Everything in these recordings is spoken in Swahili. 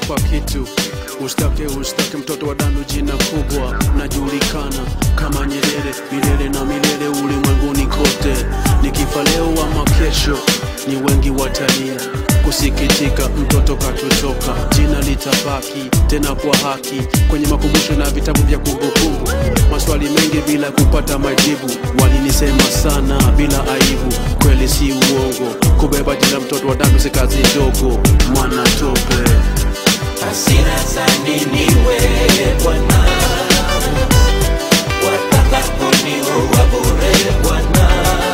nitakupa kitu ustake ustake mtoto wa dandu jina kubwa najulikana kama nyerere milele na milele ulimwenguni kote nikifa leo ama kesho ni wengi watalia kusikitika mtoto katutoka jina litabaki tena kwa haki kwenye makumbusho na vitabu vya kumbukumbu maswali mengi bila kupata majibu walinisema sana bila aibu kweli si uongo kubeba jina mtoto wa dandu si kazi ndogo mwana tope hasira za nini wewe Bwana, wataka kuniua bure Bwana,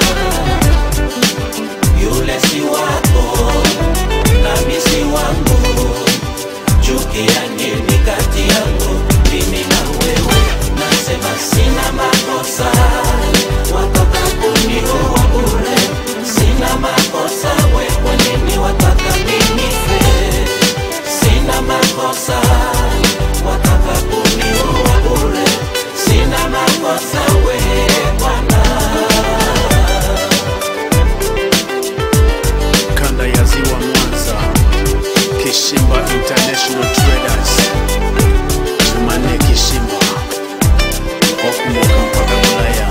yule si wako nami si wangu, chukia nini kati yangu mimi na wewe? Nasema sina makosa, wataka kuniua bure, sina makosa, we kwa nini wataka mimi nife? sina makosa, wataka kuniua bure, sina makosa we Bwana. kanda ya ziwa Mwanza, Kishimba International Traders, Jumanne Kishimba, kwa kumoka mpaka Ulaya.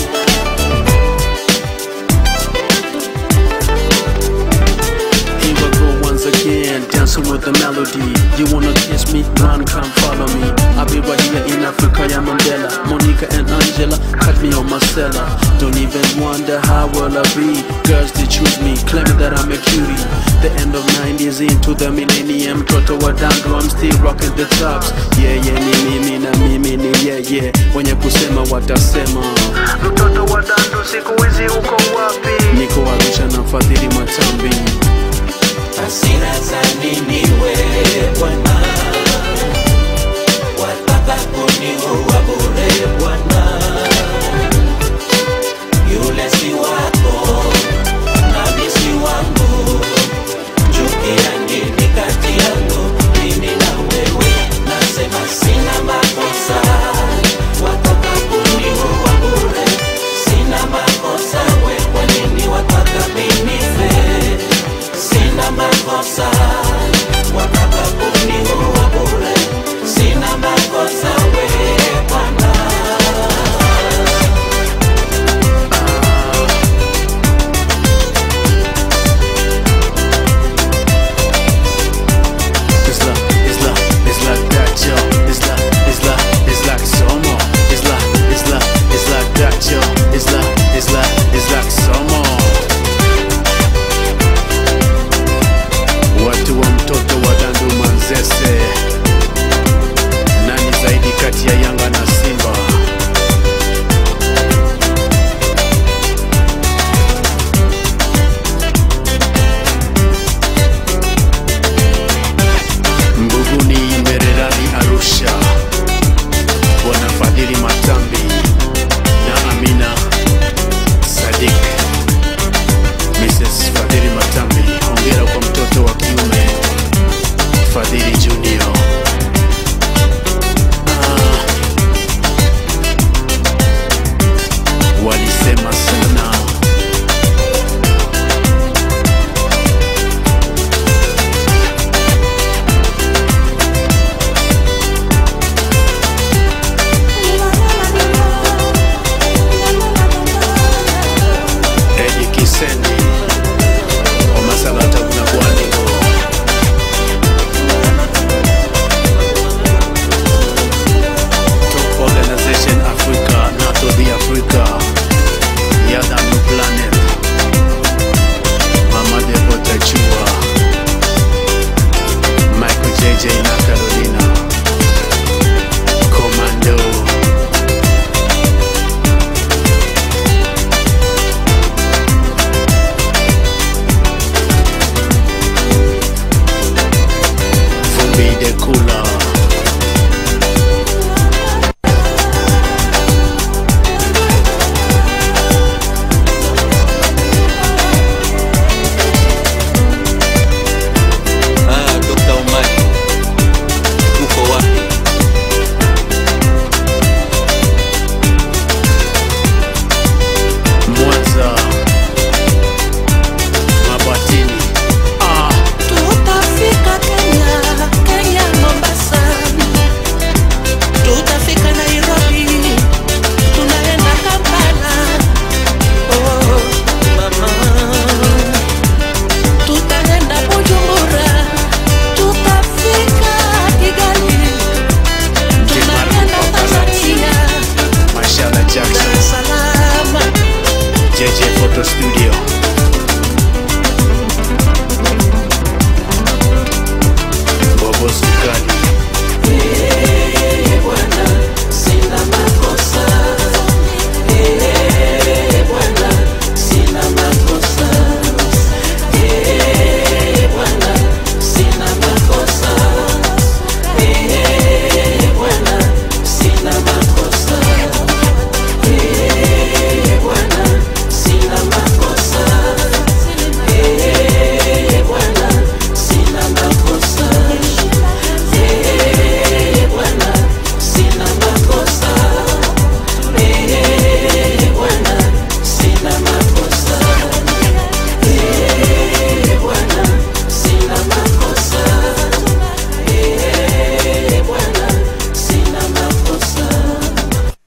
Here I go once again, dancing with the melody. You wanna kiss me? Run, come follow me. I'll be right here in Africa, yeah, Mandela. Monica and Angela, cut me on my cellar. Don't even wonder how will I be. Girls, they choose me, claiming that I'm a cutie. The end of 90s into the millennium. Toto wa dango, I'm still rocking the tops. Yeah, yeah, ni mimi na mimi ni yeah, yeah. Wenye kusema watasema. Mtoto wa dango, siku hizi uko wapi? Niko Arusha na fadhili matambi. Hasira za nini wewe Bwana, wataka kuniua bure Bwana, yule si wako nami si wangu, chukia nini kati yangu mimi na wewe? Nasema sina makosa, wataka kuniua bure, sina makosa, we kwa nini wataka mimi nife? sina makosa, wataka kuniua bure,